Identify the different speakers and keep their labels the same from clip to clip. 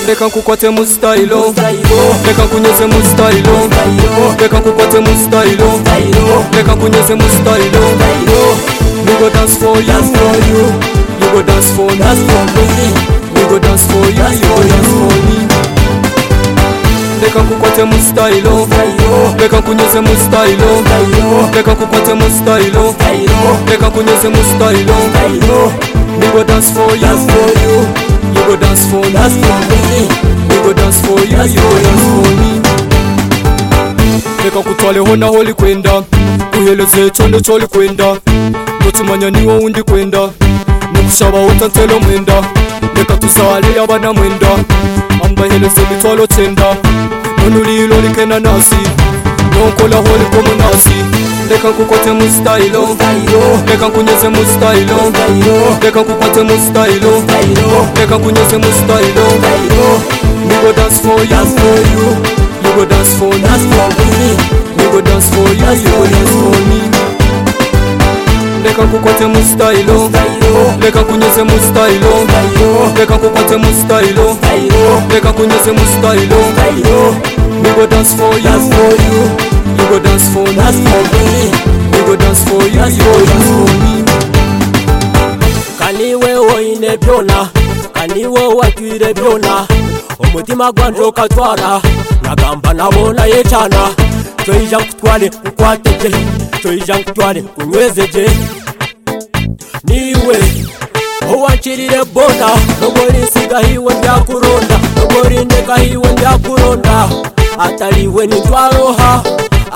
Speaker 1: reka nkukwate mu style reka nkunyuze mu style reka nkukwate mu style reka nkunyuze mu style you go dance for you you go dance for me you go dance for you you go dance for me reka nkukwate mu style reka nkunyuze mu style reka nkukwate mu style reka nkunyuze mu style we go dance for you you go dance for me we go dance for you you go dance for me reka kutwaleho naho likwenda uheleze icyondo cyo likwenda nutumanya niwo wundi kwenda nukushaba utanselo mwenda reka tuzale abana mwenda ambaheleze mitwalo cyenda none urilo likena nasi nonkolaho likomo nasi reka nkukote mu style reka nkunyuze mu style reka nkukote mu style reka nkunyuze mu style we go dance for you you go dance for me we go dance for you you go dance for me reka nkukwate mu style reka nkunyuze mu style reka nkukwate mu style reka nkunyuze mu style we go dance for you you go dance for me we go dance for you you go dance for me
Speaker 2: kani wewe oine byona kani wewe wagwire byona omutima gwanje okatwara nagamba nabona yecana kyoija nkutwale nkwate gye kyoija nkutwale nkunyweze gye niwe owankirire bona nogori nsigahiwe ndyakuronda nogori ndekahiwe ndyakuronda ataliwe nitwaroha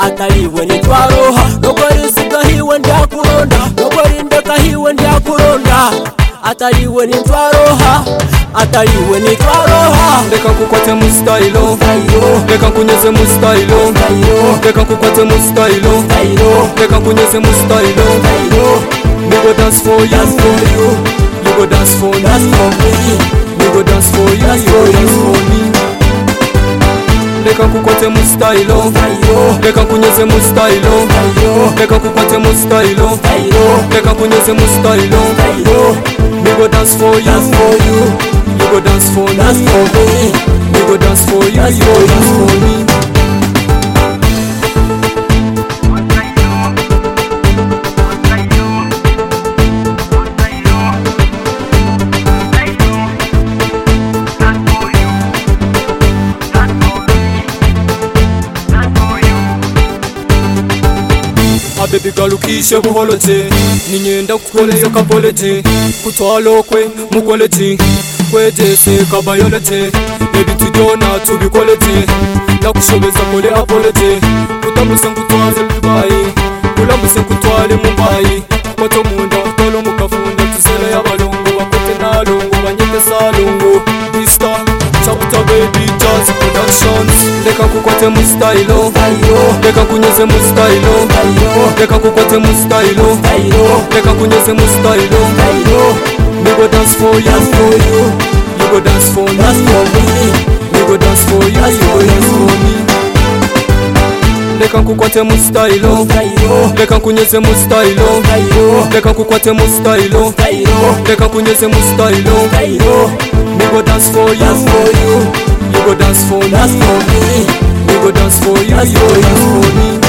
Speaker 2: ataliwe nitwaroha nogori nsigahiwe ndyakuronda nogori ndekahiwe ndyakuronda ataliwe nitwaroha ataliwe nitwaroha
Speaker 1: reka nkukwate mu style reka nkunyuze mu style reka nkukwate mu style reka nkunyuze mu style we go dance for you you go dance for me we go dance for you you go dance for me reka nkukwate mu style reka nkunyuze mu style reka nkukwate mu style reka nkunyuze mu style we go dance for you you go dance for me we go dance for you you go dance for me abebi galukishe buholote ninyenda kukoleyo kapolete kutwalokwe mukolete kwejese kabayolete ebitujona tubikolete nakushobeza kole apolete kutambuse nkutwaze bibayi kulambuse nkutwale mumbayi koto munda tolo mukafunda tuzele yabalongo bakote nalongo banyetesalongo bista Tabuta baby jazz productions Reka kukwate mu style Reka kunyuze mu style Reka kukwate mu style Reka kunyuze mu style We go dance for you You go dance for me We go dance for you You go dance for me reka nkukwate mu style reka nkunyuze mu style reka nkukwate mu style reka nkunyuze mu style we go dance for you you go dance for me we go dance for you you go dance for me